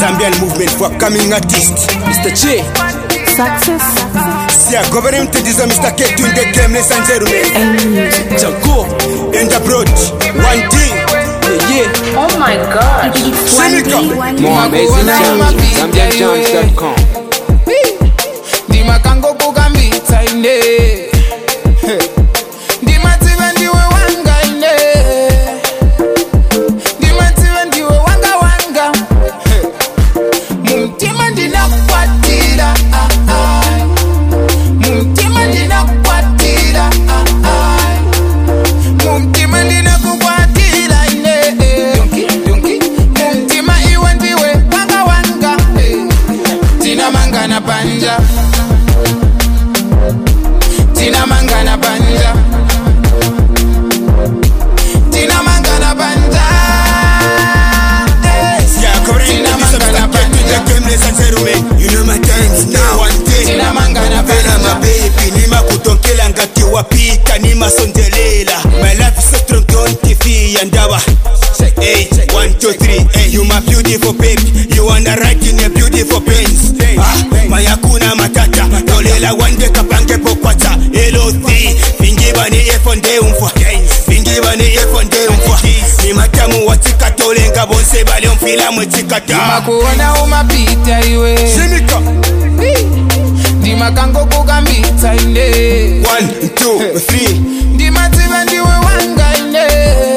Zambian movement for upcoming artists. Mr. J. Success Sia government mtedizo Mr. K to the game ladies and gentlemen. and music. Jago. And abroad, one thing. Yeah, yeah. Oh my god. Seneca. More amazing jams, ZambianJams.com. ndimakango kukambitsa ine ndimadziva ndiwe wanga ine ndimadziva ndiwe wanga wanga mumtima ndinakwatira ah, ah. mumtima ndinakwatira ah, ah. mumtima ndinakukwatira ine mumtima iwe ndiwe wanga wanga tinamangana panja tinamangana panja tinamangana panja Sia government mtedizo Mr. K to the game ladies and gentlemen. You know my times now. One thing. tinamangana Pera panja mabebi nimakutokela ngati wapita nimasondelela my life is so strong don't TV yandawa Hey, one, two, three. Hey, you my beautiful baby. You wanna ride in a beautiful Benz. Ah, mayakuna matata. Tolela wande kapange pokwata. LOC. Vingiba ni efonde umfwa. Vingiba ni efonde umfwa. Ni matamu watika tolenga bonse bale mfila mwetikata. makuona umapita iwe Simika. ndimakango kukambitsa ine One, two, three. ndimadziva ndiwe wanga ine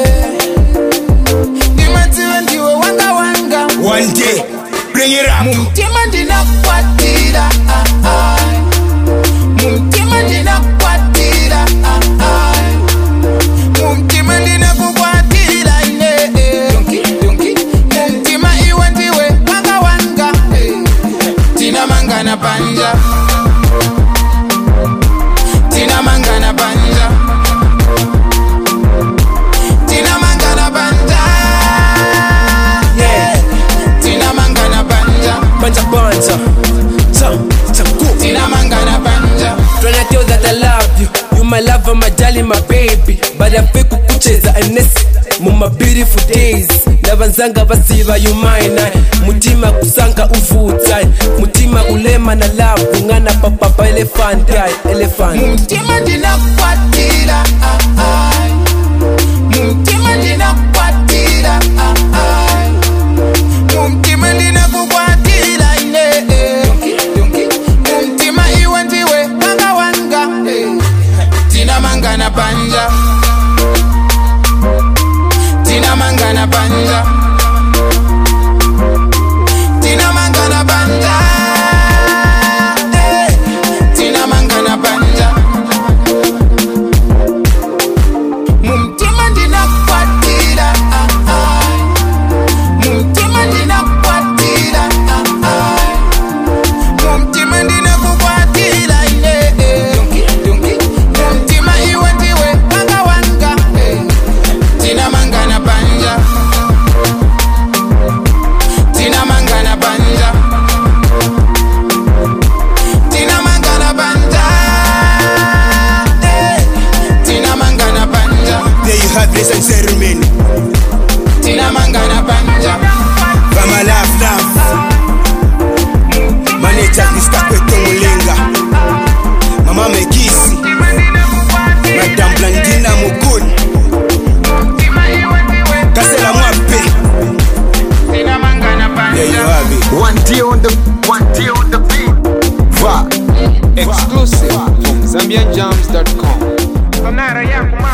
ndimadziva ndiwe wanga wanga One day, bring it up. mumtima ndinakwatira ah, ah. mumtima ndinakwatira ah, ah. mumtima ndinakukwatira ine mumtima iwe ndiwe wanga wanga tinamangana panja tinamangana panja tinamangana panja tinamangana panja Banja banja. Ja, Jago. tinamangana panja Trying to tell that I love you. You my lover, my darling, my baby. But I fake kukucheza and mu my beautiful days lavanzanga vasiva you mine mutima kusanga uvutsa mutima ulema na lavu ngana papapa elephant elephant mumtima ndinakwatira ah, ah. mumtima ndinakwatira ah, ah. mumtima ndinakukwatira ine mumtima iwe ndiwe wanga wanga tinamangana panja tinamangana panja tinamangana panja tinamangana panja mumtima ndinakwatira ah, ah. mumtima ndinakwatira ah, ah. mumtima ndinakukwatira ine mumtima iwe ndiwe wanga wanga tinamangana panja tinamangana panja tinamangana panja tinamangana panja There you have ladies and gentlemen. tinamangana panja Vama love love. Manager Mr. Kweto Mulenga. Mama Mekisi. Madame Blandina Muguni. Kasela Mwape. tinamangana There you panja have it. One day on the one day on the beat. Va. Exclusive from ZambianJams.com. sonara yangu